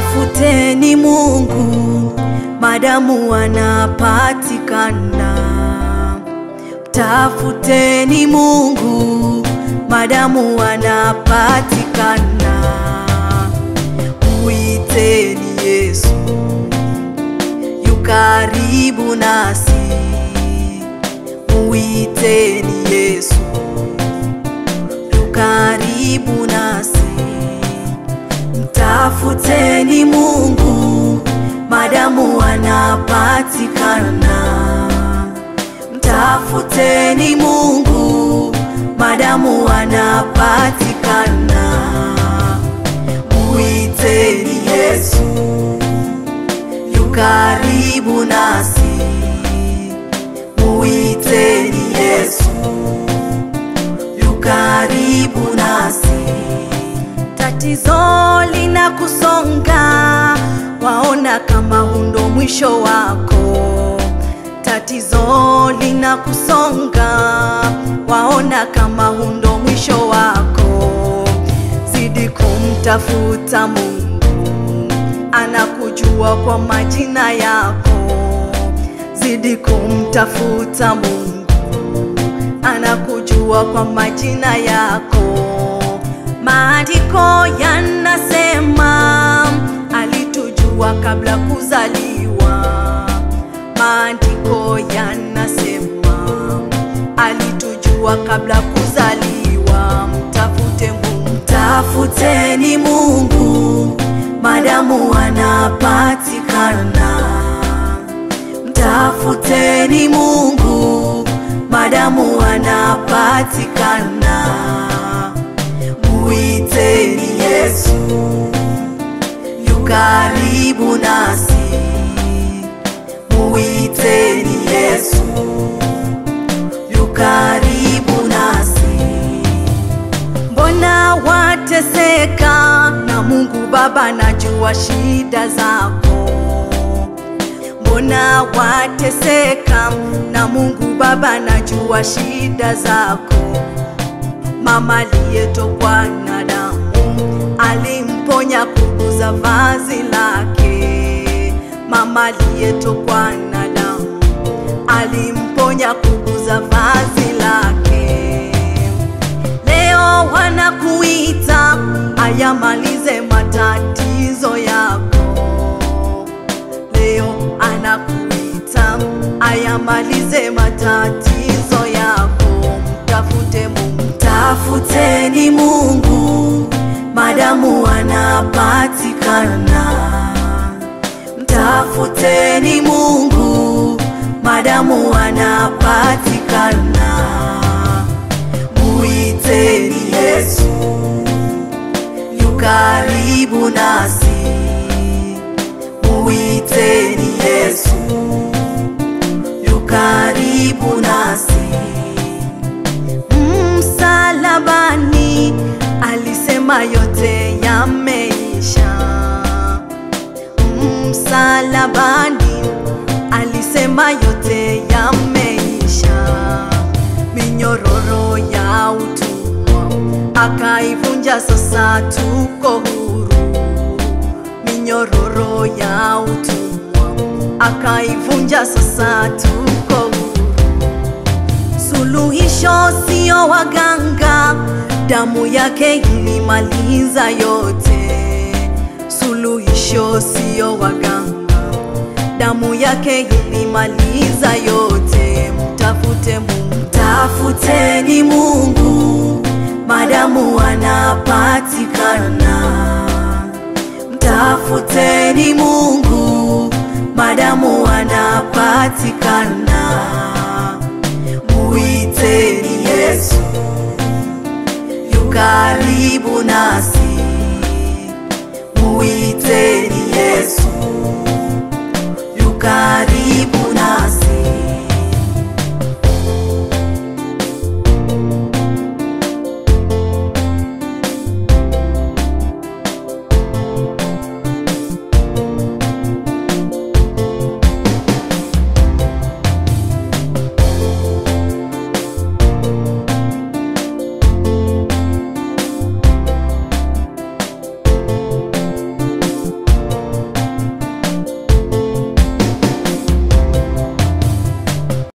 Mtafuteni Mungu madamu anapatikana. Mtafuteni Mungu madamu anapatikana. Muiteni Yesu yu karibu nasi. Muiteni Yesu yu karibu nasi. Mtafuteni Mungu madamu anapatikana. Mtafuteni Mungu madamu anapatikana. Muiteni Yesu yu karibu nasi. Muiteni Yesu yu karibu nasi. Tatizo linakusonga, waona kama hundo mwisho wako. Tatizo linakusonga, waona kama hundo mwisho wako. Zidi kumtafuta Mungu, anakujua kwa majina yako. Zidi kumtafuta Mungu, anakujua kwa majina yako. Maandiko yanasema alitujua kabla kuzaliwa. Maandiko yanasema alitujua kabla kuzaliwa. Mtafute Mungu, mtafuteni Mungu madamu anapatikana. Mtafuteni Mungu madamu anapatikana. Muiteni Yesu yu karibu nasi. Muiteni Yesu yu karibu nasi. Mbona wateseka na Mungu Baba najua shida zako. Mbona wateseka na Mungu Baba najua shida zako. Mama aliyetokwa na damu alimponya kuguza vazi lake. Mama aliyetokwa na damu alimponya kuguza vazi lake. Leo wanakuita ayamalize matatizo yako. Leo anakuita ayamalize matatizo yako. Mtafute Mungu, mtafuteni Mungu madamu anapatikana. Mtafuteni Mungu madamu anapatikana. Muiteni Yesu yu karibu nasi. Muiteni Yesu yu karibu nasi. Msalabani alisema yote yameisha. Msalabani alisema yote yameisha. Minyororo ya utumwa akaivunja, sasa tuko huru. Minyororo ya utumwa akaivunja, sasa tuko huru. Suluhisho sio waganga, damu yake ilimaliza yote. Suluhisho sio waganga, damu yake ilimaliza yote. Mtafute Mungu, mtafuteni Mungu madamu anapatikana. Mtafuteni Mungu madamu anapatikana. Muiteni Yesu yu karibu nasi. Muiteni